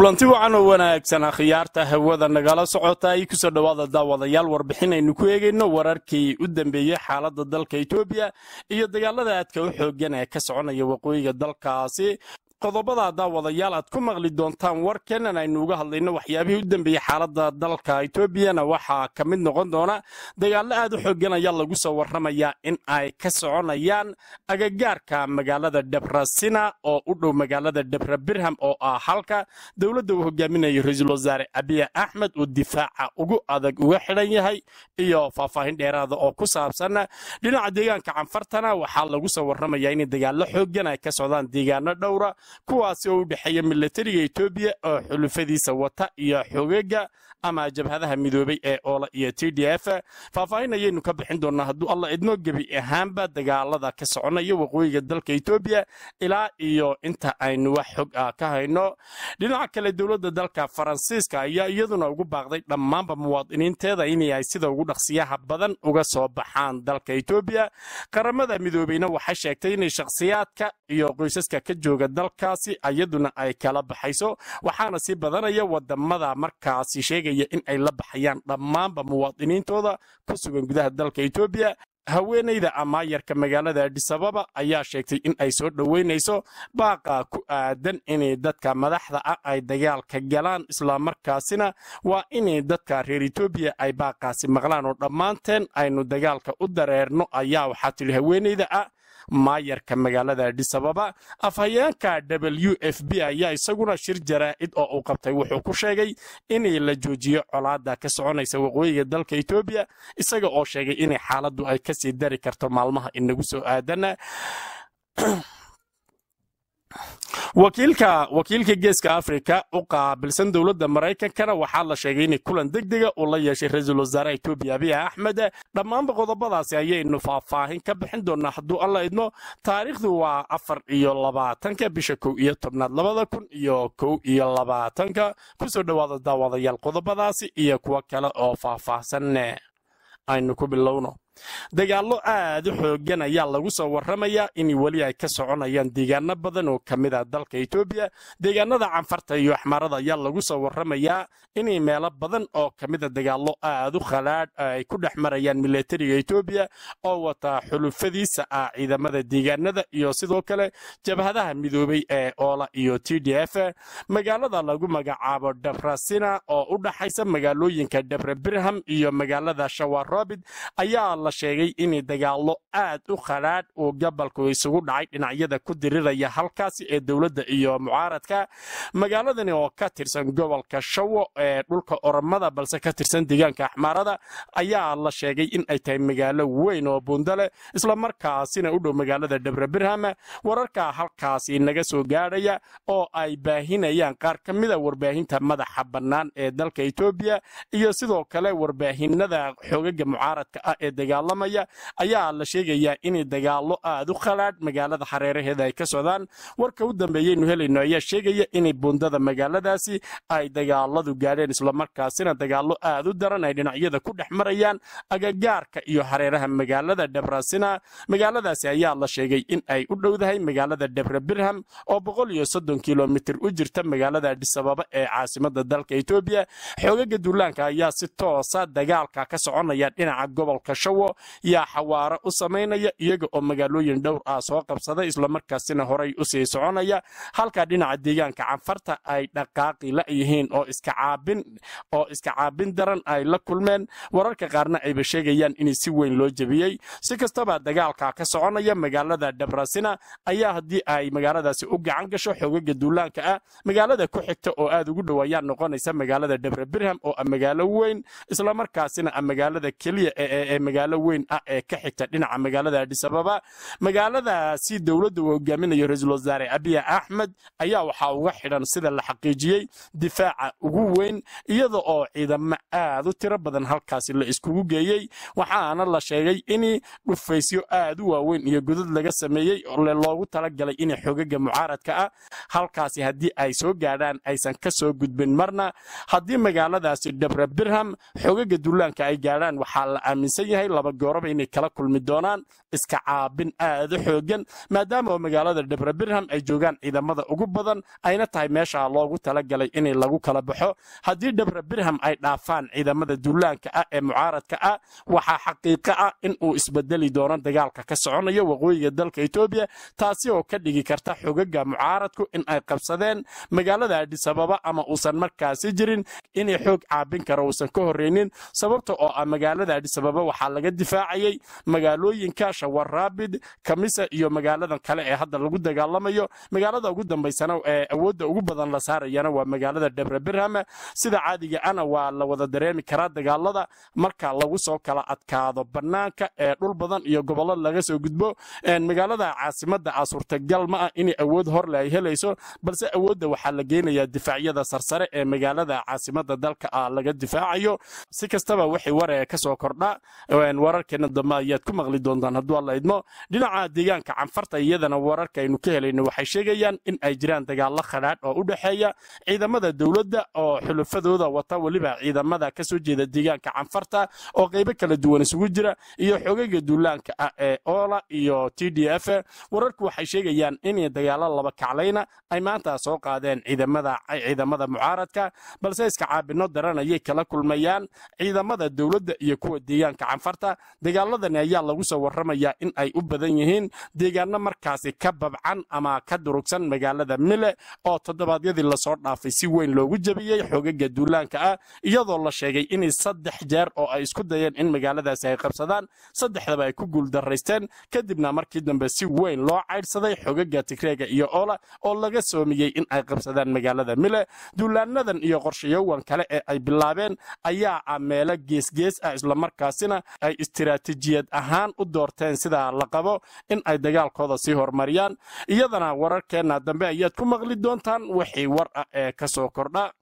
kulanti wacan oo wanaagsan akhyaarta hawada nagala socota ay kusoo dhowaada daawadayaal warbixinaynu ku eegayno wararkii u dambeeyey xaaladda dalka etoobiya iyo dagaalada aadka u xoogan ee ka soconaya waqooyiga dalkaasi qodobada daawadayaal aad ku maqli doontaan warkeenan aynu uga hadlayno waxyaabihii u dambeeyey xaaladda dalka etoobiyana waxaa ka mid noqon doona dagaallo aad u xoogan ayaa lagu soo warramayaa in ay ka soconayaan agagaarka magaalada debrasina oo u dhow magaalada debra birham oo ah halka dowladda uu hogaaminayo ra-iisul wasaare abiya axmed uu difaaca ugu adag uga xidhan yahay iyo faahfaahin dheeraada oo ku saabsan dhinaca deegaanka canfartana waxaa lagu soo warramayaa in dagaallo xoogan ay ka socdaan deegaano dhowra kuwaasi oo u dhexeeya milatariga etoobiya oo xulufadiisa wata iyo xogaga ama jabhadaha midoobay ee oola iyo t d f faahfaahin ayaynu ka bixin doonaa hadduu alla idnoo gebi ahaanba dagaalada ka soconaya waqooyiga dalka etoobiya ilaa iyo inta aynu wax xog ah ka hayno dhinaca kale dowladda dalka faransiiska ayaa iyaduna ugu baaqday dhammaanba muwaadiniinteeda inay ay sida ugu dhaqsiyaha badan uga soo baxaan dalka etoobiya qaramada midoobeyna waxay sheegtay inay shakhsiyaadka iyo qoysaska ka jooga dalkaasi iyaduna ay kala baxayso waxaana sii badanaya wadamada markaasi sheegaya in ay la baxayaan dhammaanba muwaadiniintooda ku sugan gudaha dalka etoobiya haweenayda amaayarka magaalada adisababa ayaa sheegtay in ay soo dhoweynayso baaqa ku aadan inay dadka madaxda ah ay dagaalka galaan islamarkaasina waa inay dadka reer etoobiya ay baaqaasi maqlaan oo dhammaanteen aynu dagaalka u dareerno ayaa waxaa tidhi haweenayda ah maayarka magaalada adisababa afhayeenka w f b ayaa isaguna shir jaraa'id oo uu qabtay wuxuu ku sheegay inay la joojiyo colaada ka soconaysa waqooyiga dalka etoobiya isaga oo sheegay inay xaaladdu ay kasii dari karto maalmaha inagu soo aadana wakiilka wakiilka geeska afrika u qaabilsan dowladda maraykankana waxaa la sheegay inay kulan degdega uu la yeeshay ra-iisul wasaare etoobiya abiy axmed dhammaanba qodobadaasi ayaynu faahfaahin ka bixin doonaa hadduu alla idmo taariikhdu waa afar iyo labaatanka bisha kow iyo tobnaad labada kun iyo kow iyo labaatanka kusoo dhowaada daawadayaal qodobadaasi iyo kuwo kale oo faahfaahsan aynu ku bilowno dagaallo aad u xoogan ayaa lagu soo warramayaa in weli ay ka soconayaan deegaano badan oo ka mid ah dalka etoobiya deegaanada canfarta iyo axmaarada ayaa lagu soo warramayaa inay meelo badan oo ka mida dagaallo aad u khalaadh ay ku dhex marayaan milatariga etoobiya oo wata xulufadiisa ah ciidamada deegaanada iyo sidoo kale jabhadaha midoobay ee oola iyo t d f magaalada lagu magacaabo debrasina oo u dhaxaysa magaalooyinka debre birham iyo magaalada shawarobid ayaa la sheegay in dagaallo aad u khadhaadh uu gobolku isugu dhacay dhinacyada ku diriraya halkaasi ee dowladda iyo mucaaradka magaaladani oo ka tirsan gobolka shawo ee dhulka oromada balse ka tirsan deegaanka axmaarada ayaa la sheegay in ay tahay magaalo weyn oo bundale islamarkaasina u dhow magaalada debre birham wararka halkaasi naga soo gaadhaya oo ay baahinayaan qaar ka mida warbaahinta madaxa bannaan ee dalka etoobiya iyo sidoo kale warbaahinada xoogaga mucaaradka ah ee dagaalamaya ayaa la sheegayaa in dagaallo aad u khalaadh magaalada hareeraheeda ay ka socdaan warka u dambeeyeynu helayno ayaa sheegaya in bundada magaaladaasi ay dagaaladu gaadheen islamarkaasina dagaallo aad u daran ay dhinacyada ku dhex marayaan agagaarka iyo hareeraha magaalada debrasina magaaladaasi ayaa la sheegay in ay u dhowdahay magaalada debre birham oo boqol iyo soddon kilomitir u jirta magaalada adisababa ee caasimada dalka etoobiya xoogaga duulaanka ayaa si toosa dagaalka ka soconaya dhinaca gobolka shawo yaa xawaaro u samaynaya iyaga oo magaalooyin dhowr ah soo qabsaday islamarkaasina horay u sii soconaya halka dhinaca deegaanka canfarta ay dhaqaaqi la yihiin oo iska caabin oo iska caabin daran ay la kulmeen wararka qaarna ayba sheegayaan in si weyn loo jebiyey si kastaba dagaalka ka soconaya magaalada debrasina ayaa haddii ay magaaladaasi u gacan gasho xoogaga duulaanka ah magaalada ku xigta oo aad ugu dhow ayaa noqonaysa magaalada debre birham oo ah magaalo weyn islamarkaasina ah magaalada keliya ee magaalo weyn ah ee ka xigta dhinaca magaalada adisababa magaaladaasi dowladda uu hogaaminayo ra-iisul wasaare abiya axmed ayaa waxaa uga xidhan sida la xaqiijiyey difaaca ugu weyn iyada oo ciidamo aad u tiro badan halkaasi la iskugu geeyey waxaana la sheegay in dhufaysyo aad u waaweyn iyo godad laga sameeyey loogu talagalay in xogaga mucaaradka ah halkaasi haddii ay soo gaadhaan aysan ka soo gudbin marna haddii magaaladaasi debre birham xogaga duulaanka ay gaadhaan waxaa la aaminsan yahay laba gooraba inay kala kulmi doonaan iska caabin aada u xoogan maadaama oo magaalada dhebre birham ay joogaan ciidamada ugu badan ayna tahay meesha loogu talagalay inay lagu kala baxo haddii dhebre birham ay dhaafaan ciidamada duulaanka ah ee mucaaradka ah waxaa xaqiiqo ah in uu isbedeli doono dagaalka ka soconayo waqooyiga dalka etoobiya taasi oo ka dhigi karta xogaga mucaaradku in ay qabsadeen magaalada adisababa ama uusan markaasi jirin inay xoog caabin karo uusan ka horreynin sababta oo ah magaalada adisababa waxaa laga difaacayay magaalooyinka shawaraabid kamisa iyo magaaladan kale ee hadda lagu dagaalamayo magaalada ugu dambaysana ee awoodda ugu badan la saarayana waa magaalada dhebre birham sida caadiga ana waa la wada dareemi karaa dagaalada marka lagu soo kala adkaado bannaanka ee dhul badan iyo gobollo laga soo gudbo magaalada caasimada ah suurtagal ma ah inay awood horle ay helayso balse awoodda waxaa la geynayaa difaacyada sarsare ee magaalada caasimada dalka ah laga difaacayo si kastaba wixii waree ka soo kordha wararkeena dambe ayaad ku maqli doontaan hadduu alla idmo dhinaca deegaanka canfarta iyadana wararka aynu ka helayno waxay sheegayaan in ay jiraan dagaallo khadhaadh oo u dhexeeya ciidamada dowladda oo xulufadooda wata weliba ciidamada ka soo jeeda deegaanka canfarta oo qaybo kala duwan isugu jira iyo xogaga duulaanka ah ee oola iyo t d f wararku waxay sheegayaan in dagaallo laba kaclayna ay maanta soo qaadeen ciidamada mucaaradka balse iska caabino daran ayay kala kulmayaan ciidamada dowladda iyo kuwa deegaanka canfarta dagaaladani ayaa lagu soo warramayaa in ay u badan yihiin deegaano markaasi ka babcan ama ka durugsan magaalada mile oo toddobaadyadii lasoo dhaafay si weyn loogu jebiyey xogaga duulaanka ah iyadoo la sheegay inay saddex jeer oo ay isku dayeen in magaaladaasi ay qabsadaan saddexdaba ay ku guuldaraysteen kadibna markii dambe si weyn loo caydhsaday xogaga tigreega iyo oola oo laga soomiyey in ay qabsadaan magaalada mile duulaanadan iyo qorshayowan kale ee ay bilaabeen ayaa ah meelo geesgees ah islamarkaasina ay istiraatiijiyad ahaan u doorteen sida la qabo in ay dagaalkooda sii horumariyaan iyadana wararkeenna dambe ayaad ku maqli doontaan wixii war ah ee ka soo kordha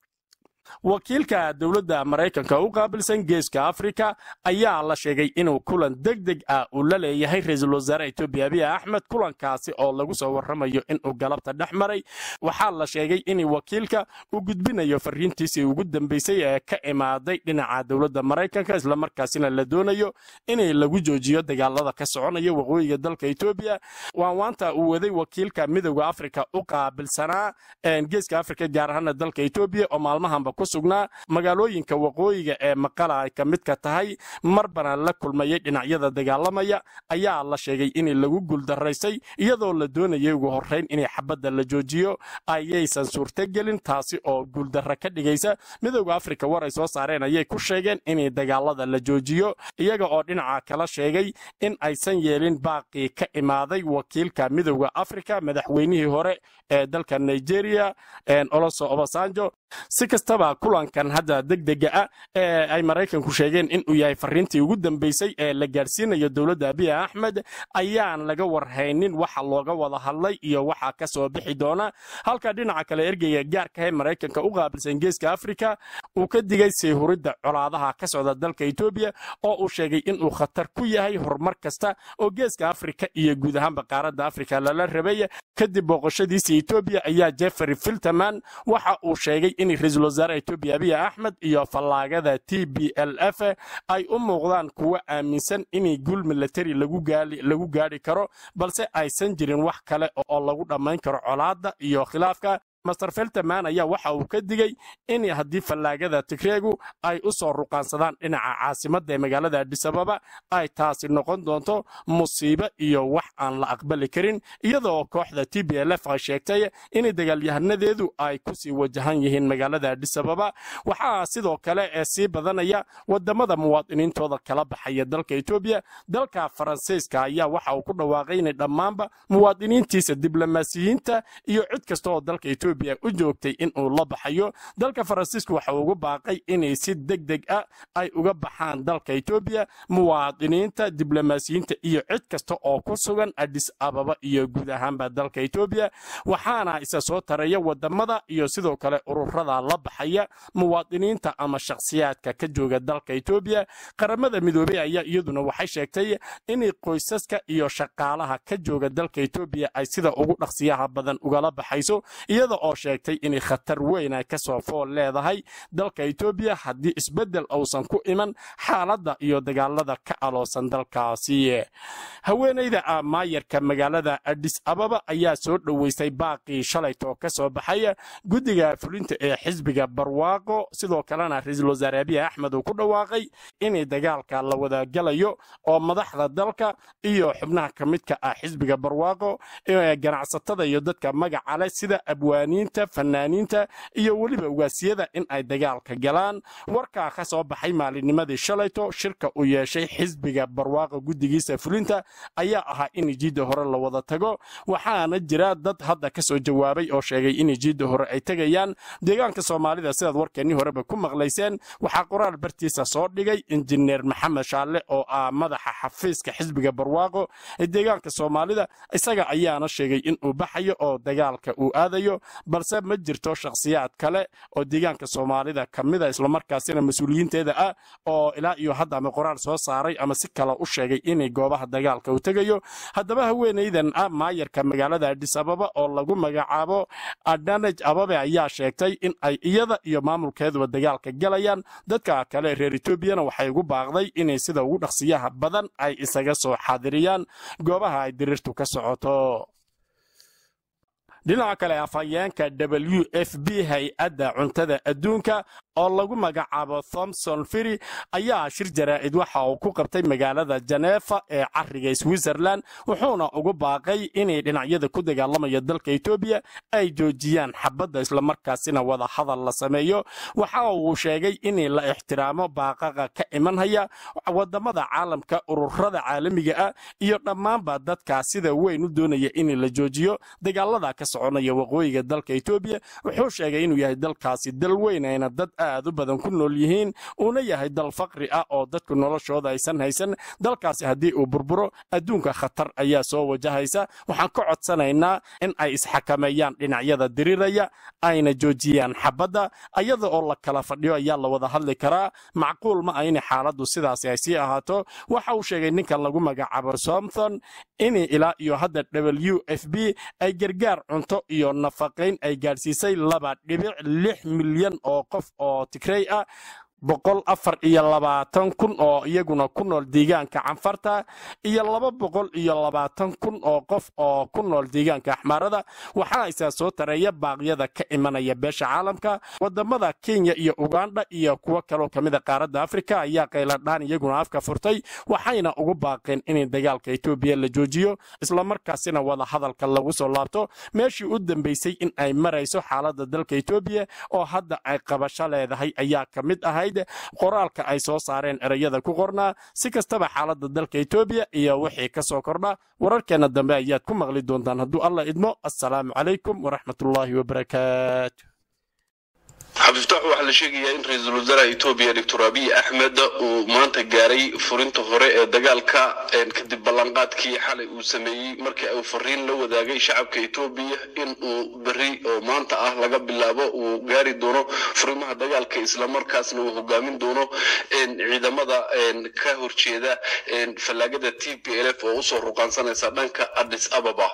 wakiilka dowladda maraykanka u qaabilsan geeska afrika ayaa la sheegay inuu kulan deg deg ah uu la leeyahay ra-iisul wasaare etoobiya abiy axmed kulankaasi oo lagu soo warramayo inuu galabta dhex maray waxaa la sheegay in wakiilka uu gudbinayo fariintiisii ugu dambeysay ee ka imaaday dhinaca dowladda maraykanka islamarkaasina la doonayo inay lagu joojiyo dagaalada ka soconaya waqooyiga dalka etoobiya waanwaanta uu waday wakiilka midowda afrika u qaabilsanaa geeska afrika gaar ahaana dalka etoobiya oo maalmahanba ku sugnaa magaalooyinka waqooyiga ee maqala ay ka midka tahay marbana la kulmayay dhinacyada dagaalamaya ayaa la sheegay in lagu guuldaraysay iyadoo la doonayay ugu horrayn inay xabadda la joojiyo ayaysan suurtogelin taasi oo guuldarra ka dhigaysa midowda afrika war ay soo saareen ayay ku sheegeen in dagaalada la joojiyo iyaga oo dhinaca kala sheegay in aysan yeelin baaqii ka imaaday wakiilka midowda afrika madaxweynihii hore ee dalka nigeria oloso obasanjo si kastaba kulankan hadda degdega ah ee ay maraykanku sheegeen inuu yahay fariintii ugu dambeysay ee la gaadhsiinayo dowladda abiy axmed ayaan laga warhaynin waxa looga wada hadlay iyo waxa ka soo bixi doona halka dhinaca kale ergeyga gaarka ee maraykanka u qaabilsan geeska afrika uu ka digay sii huridda colaadaha ka socda dalka etoobiya oo uu sheegay inuu khatar ku yahay horumar kasta oo geeska afrika iyo guud ahaanba qaaradda afrika lala rabay kadib booqoshadiisa etoobiya ayaa jeffrey filterman waxa uu sheegay in ra-iisul wasaare etoobiya abiy axmed iyo fallaagada t b l f ay u muuqdaan kuwo aaminsan in guul milatari lagu gaadhi karo balse aysan jirin wax kale oo lagu dhammayn karo colaadda iyo khilaafka master felterman ayaa waxa uu ka digay in haddii fallaagada tigreegu ay u soo ruqaansadaan dhinaca caasimadda ee magaalada adisababa ay taasi noqon doonto musiibo iyo wax aan la aqbali karin iyadoo kooxda t b l f ay sheegtay in dagaalyahanadeedu ay kusii wajahan yihiin magaalada adisababa waxaa sidoo kale ee sii badanaya wadamada muwaadiniintooda kala baxaya dalka etoobiya dalka faransiiska ayaa waxa uu ku dhawaaqay inay dhammaanba muwaadiniintiisa diblomaasiyiinta iyo cid kasta oo dalka etoobiya u joogtay inuu la baxayo dalka faransiisku waxa uu ugu baaqay inay si deg deg ah ay uga baxaan dalka etoobiya muwaadiniinta diblomaasiyiinta iyo cid kasta oo ku sugan adis ababa iyo guud ahaanba dalka etoobiya waxaana isa soo taraya wadamada iyo sidoo kale ururada la baxaya muwaadiniinta ama shakhsiyaadka ka jooga dalka etoobiya qaramada midoobey ayaa iyaduna waxay sheegtay in qoysaska iyo shaqaalaha ka jooga dalka etoobiya ay sida ugu dhaqsiyaha badan ugala baxayso iyada oo sheegtay inay khatar weyn ay kasoo fool leedahay dalka etoobiya haddii isbeddel uusan ku iman xaaladda iyo dagaalada ka aloosan dalkaasi haweenayda maayarka magaalada adis ababa ayaa soo dhoweystay baaqii shalaytoo ka soo baxay guddiga fulinta ee xisbiga barwaaqo sidoo kalena ra-iisul wasaare abiy axmed uu ku dhawaaqay inay dagaalka la wadagalayo oo madaxda dalka iyo xubnaha ka midka ah xisbiga barwaaqo ganacsatada iyo dadka magaca leh sida abwaaniinta fanaaniinta iyo weliba ugaasiyada in ay dagaalka galaan warkaa ka soo baxay maalinnimadii shalayto shirka uu yeeshay xisbiga barwaaqo guddigiisa fulinta ayaa ahaa in jiidda hore la wada tago waxaana jira dad hadda ka soo jawaabay oo sheegay in jiidda hore ay tegayaan deegaanka soomaalida sidaad warkeennii horeba ku maqlayseen waxaa qoraal bartiisa soo dhigay injineer maxamed shaalle oo ah madaxa xafiiska xisbiga barwaaqo ee deegaanka soomaalida isaga ayaana sheegay in uu baxayo oo dagaalka uu aadayo balse ma jirto shakhsiyaad kale oo deegaanka soomaalida ka mida islamarkaasina mas-uuliyiinteeda ah oo ilaa iyo hadda ama qoraal soo saaray ama si kale u sheegay inay goobaha dagaalka u tegayo haddaba haweenaydan ah maayarka magaalada adis ababa oo lagu magacaabo adanaj ababe ayaa sheegtay in ay iyada iyo maamulkeeduba dagaalka galayaan dadka kale reer etoobiyana waxay ugu baaqday inay sida ugu dhaqsiyaha badan ay isaga soo xaadiriyaan goobaha ay diriirtu ka socoto dhinaca kale afhayeenka w f b hay-adda cuntada adduunka oo lagu magacaabo thomson firi ayaa shir jaraa'id waxa uu ku qabtay magaalada janeefa ee cariga switzerland wuxuuna ugu baaqay inay dhinacyada ku dagaalamaya dalka etoobiya ay joojiyaan xabadda islamarkaasina wada hadal la sameeyo waxa uu sheegay in la ixtiraamo baaqaqa ka imanhaya wadamada caalamka ururada caalamiga ah iyo dhammaanba dadkaa sida weyn u doonaya in la joojiyo dagaalada ka soconaya waqooyiga dalka etoobiya wuxuu sheegay inuu yahay dalkaasi dal weyn ayna dad aad u badan ku nool yihiin uuna yahay dal faqri ah oo dadku noloshooda aysan haysan dalkaasi haddii uu burburo adduunka khatar ayaa soo wajahaysa waxaan ka codsanaynaa in ay isxakameeyaan dhinacyada diriraya ayna joojiyaan xabadda ayada oo la kala fadhiyo ayaa la wada hadli karaa macquul ma ah in xaaladdu sidaasi ay sii ahaato waxa uu sheegay ninkan lagu magacaabo somthon in ilaa iyo hadda w f b ay gargaar cunto iyo nafaqayn ay gaadhsiisay laba dhibic lix milyan oo qof oo tigrey ah boqol afar iyo labaatan kun oo iyaguna ku nool deegaanka canfarta iyo laba boqol iyo labaatan kun oo qof oo ku nool deegaanka axmaarada waxaana isaa soo tareeya baaqyada ka imanaya beesha caalamka wadamada kenya iyo uganda iyo kuwo kaloo kamida qaaradda afrika ayaa qayladhaan iyaguna afka furtay waxayna ugu baaqeen in dagaalka etoobiya la joojiyo islamarkaasina wada hadalka lagu soo laabto meeshii u dambeysay in ay marayso xaalada dalka etoobiya oo hadda ay qabasho leedahay ayaa ka mid ahayd qoraalka ay soo saareen ereyada ku qornaa si kastaba xaaladda dalka etoobiya iyo wixii ka soo kordha wararkeenna dambe ayaad ku maqli doontaan hadduu alla idmo assalaamu calaykum waraxmatullaahi wabarakaatu xabiiftaax waxaa la sheegayaa in ra-iisul wasaaraha etoobiya doctor abiy axmed uu maanta gaaray furinta hore ee dagaalka kadib ballanqaadkii xalay uu sameeyey markii uu fariin la wadaagay shacabka etoobiya in uu beri oo maanta ah laga bilaabo uu gaari doono furimaha dagaalka islamarkaasna uu hogaamin doono ciidamada ka horjeeda fallaagada t p l f oo usoo ruqaansanaysa dhanka adis ababa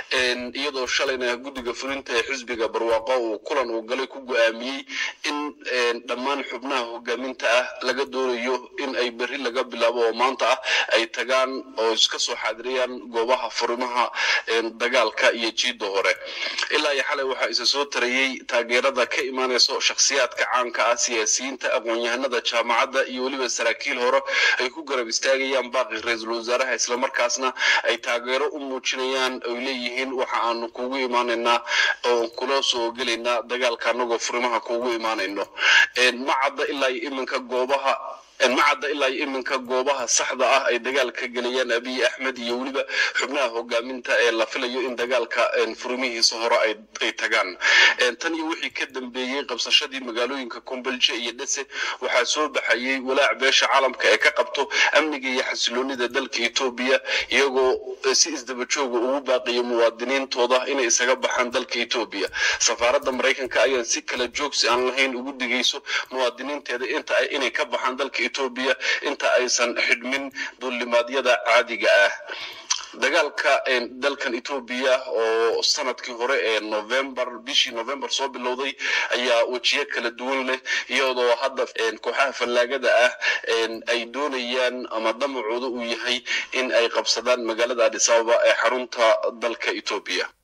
iyadoo shalayna guddiga fulinta ee xisbiga barwaaqo uu kulan uu galay ku go-aamiyey in dhammaan xubnaha hogaaminta ah laga doonayo in ay beri laga bilaabo oo maanta ah ay tagaan oo iska soo xaadiriyaan goobaha furimaha dagaalka iyo jiidda hore ilaa iyo xalay waxaa isa soo tarayey taageerada ka imaanayso shakhsiyaadka caanka ah siyaasiyiinta aqoon-yahanada jaamacadda iyo weliba saraakiil hore ay ku garab istaagayaan baaqi ra-iisul wasaaraha islamarkaasna ay taageero u muujinayaan ay leeyihiin waxa aanu kugu imaanaynaa oo kula soo gelaynaa dagaalka anagoo furimaha kugu imaanayno ma cadda ilaa iyo iminka goobaha ma cadda ilaa iyo iminka goobaha saxda ah ay dagaalka gelayaan abiy axmed iyo weliba xubnaha hogaaminta ee la filayo in dagaalka furimihiisa hore ay tagaan tan iyo wixii ka dambeeyey qabsashadii magaalooyinka kumbalje iyo dhese waxaa soo baxayey walaac beesha caalamka ee ka qabto amniga iyo xasiloonida dalka etoobiya iyagoo si isdabajooga ugu baaqiyay muwaadiniintooda inay isaga baxaan dalka etoobiya safaaradda maraykanka ayaan si kala joogsi aan lahayn ugu digayso muwaadiniinteeda inta inay ka baxaan dalka etoobiya inta aysan xidhmin duulimaadyada caadiga ah dagaalka dalkan etoobiya oo sanadkii hore ee november bishii november soo bilowday ayaa wejiyo kala duwan leh iyadoo hadda kooxaha fallaagada ah ay doonayaan ama damacooda uu yahay in ay qabsadaan magaalada adis ababa ee xarunta dalka etoobiya